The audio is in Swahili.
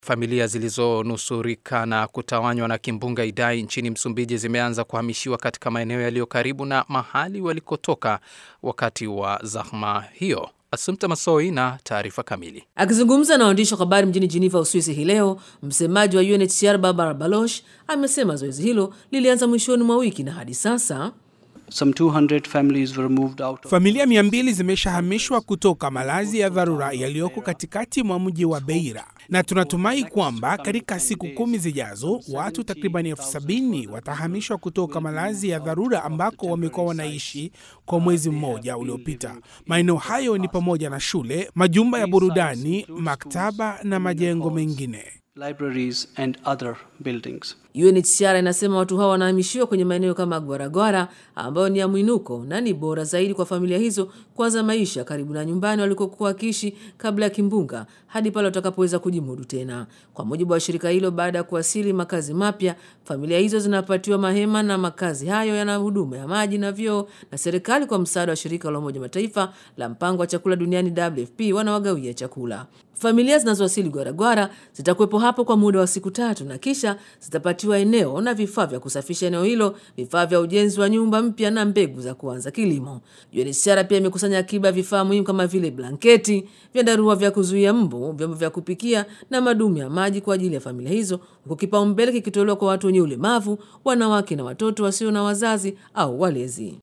Familia zilizonusurika na kutawanywa na kimbunga Idai nchini Msumbiji zimeanza kuhamishiwa katika maeneo yaliyo karibu na mahali walikotoka wakati wa zahma hiyo. Asumta Masoi na taarifa kamili. Akizungumza na waandishi wa habari mjini Geneva, Uswisi hii leo, msemaji wa UNHCR Barbara Baloch amesema zoezi hilo lilianza mwishoni mwa wiki na hadi sasa Some 200 families were moved out of... Familia mia mbili zimeshahamishwa kutoka malazi ya dharura yaliyoko katikati mwa mji wa Beira, na tunatumai kwamba katika siku kumi zijazo watu takribani elfu sabini watahamishwa kutoka malazi ya dharura ambako wamekuwa wanaishi kwa mwezi mmoja uliopita. Maeneo hayo ni pamoja na shule, majumba ya burudani, maktaba na majengo mengine. libraries and other buildings. UNHCR inasema watu hao wanahamishiwa kwenye maeneo kama Gwaragwara ambayo ni ya mwinuko na ni bora zaidi kwa familia hizo kuanza maisha karibu na nyumbani walikokuwa wakiishi kabla ya kimbunga hadi pale watakapoweza kujimudu tena. Kwa mujibu wa shirika hilo, baada ya kuwasili makazi mapya, familia hizo zinapatiwa mahema na makazi hayo yana huduma ya maji na vyoo, na serikali kwa msaada wa shirika la Umoja Mataifa la mpango wa chakula duniani WFP wanawagawia chakula. Familia zinazowasili Gwaragwara zitakuwepo hapo kwa muda wa siku tatu na kisha zitapatiwa eneo na vifaa vya kusafisha eneo hilo, vifaa vya ujenzi wa nyumba mpya na mbegu za kuanza kilimo. UNHCR pia imekusanya akiba ya vifaa muhimu kama vile blanketi, vyandarua vya kuzuia mbu, vyombo vya kupikia na madumu ya maji kwa ajili ya familia hizo, huku kipaumbele kikitolewa kwa watu wenye ulemavu, wanawake na watoto wasio na wazazi au walezi.